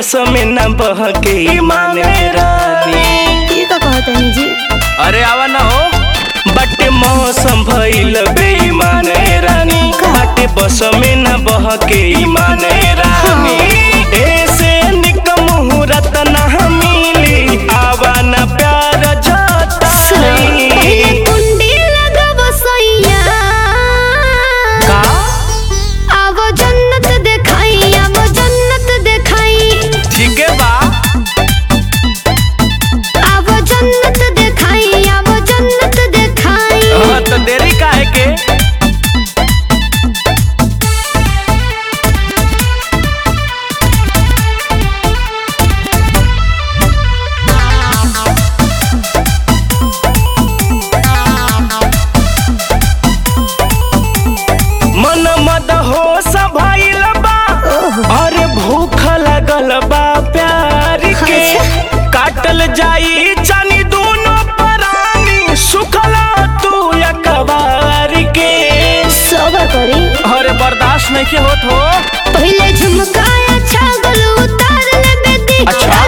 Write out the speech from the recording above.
बस में न बह के ईमान रानी ये का कहतनी जी अरे आवा ना हो बटे मौसम भइल बेईमान रानी बाटे बस में न बह के ईमान रानी ऐसे निक मुहूर्त न मिली आवा न प्यार पहले जताई कुंडी लगब सैया का अब जन्नत देखाई अब जन्नत देखाई ठीक है बा अब जन्नत देखाई अब जन्नत देखाई हाँ, तो देरी काहे के मन मद हो भइल बा अरे भूख लगल बा प्यार के अच्छा। काटल जाई चानी दोनों परानी सुखला तू अकबार के सबर करी अरे बर्दाश्त नहीं के होत हो पहले झुमकाया छागल उतार ले बेदी अच्छा।